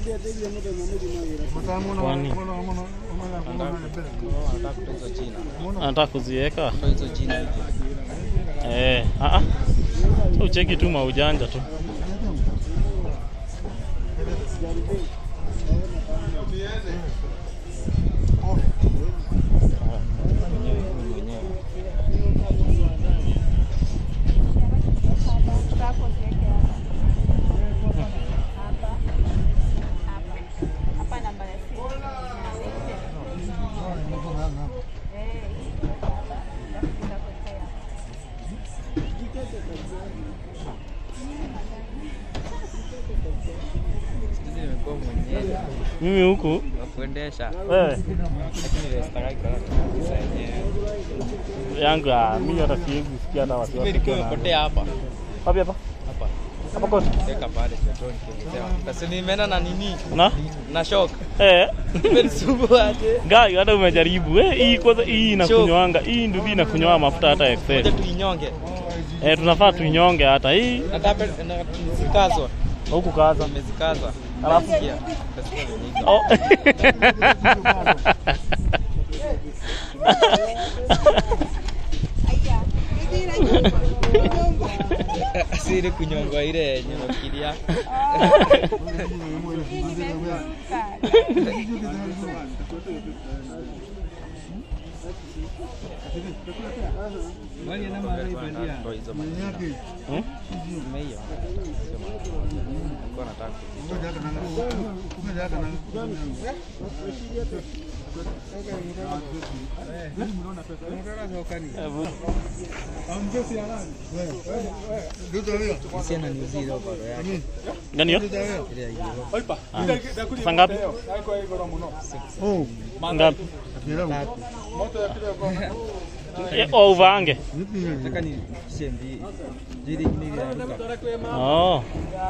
Kwani? Anataka kuziweka hizo jina hivi. eh, ah ah. So ucheki tu maujanja tu. Mwenyewe huyu mwenyewe. Siku hizi nimekuwa mwenyewe Mimi huku wa kuendesha. wewe Lakini ile sitaki kulala kabisa yenyewe. yangu ah, mimi hata siwezi sikia hata wasiwasi. Mimi nikiwa tena. nimepotea hapa. Wapi hapa? Hapa. Hapa kote. Weka pale petrol nikielezea. Sasa nimeenda na nini? Na? Na shock. Eh. Imenisumbua aje. Gai hata umejaribu. Eh, hii kwanza hii inakunywanga. Hii ndio inakunywa mafuta hata Ngoja excess. tuinyonge. Eh, tunafaa tuinyonge hata hii Nataka na- zikazwa. huku kaza. Nimezikaza. Alafu? Nasikia. Nasikia vyenye Oh. Asiri kunyongwa ile yenye nafikiria. Ndio hizo majina. Hmm? Nimeiona. Nilikuwa nataka Sina ni zile bado yake. Gani hiyo? Ile ya hiyo. Saa ngapi? Ngapi? Eh, oh, uvange. Nataka ni shendi. Jili ingine ile inaruka. Oh.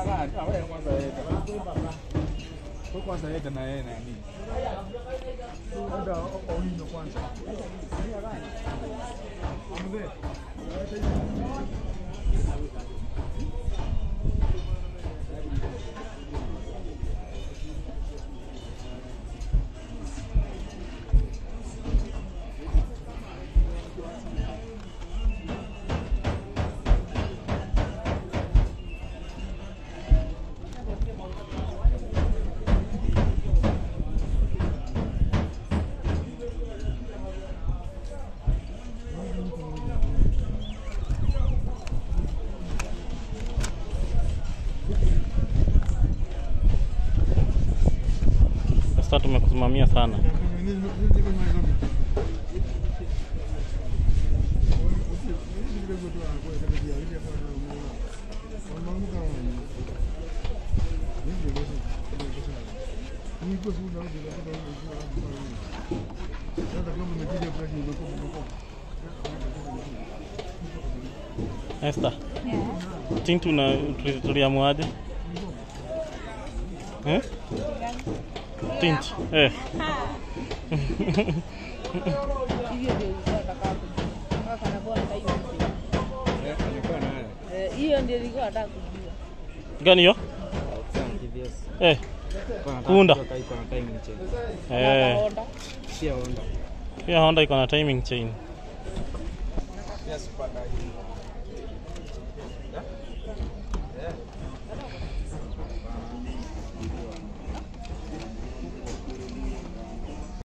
Sasa tumekusimamia sana. Esther. Tintu na tuli- tuliamuaje? Eh? Tint. Eh. hiyo ndio nilikuwa nataka kujua. Gani hiyo? GPS. Eh. Kwa nataka Kuunda. kujua kama iko na timing chain. Eh. Honda. Pia Honda. Pia Honda iko na timing chain. Pia Superdry.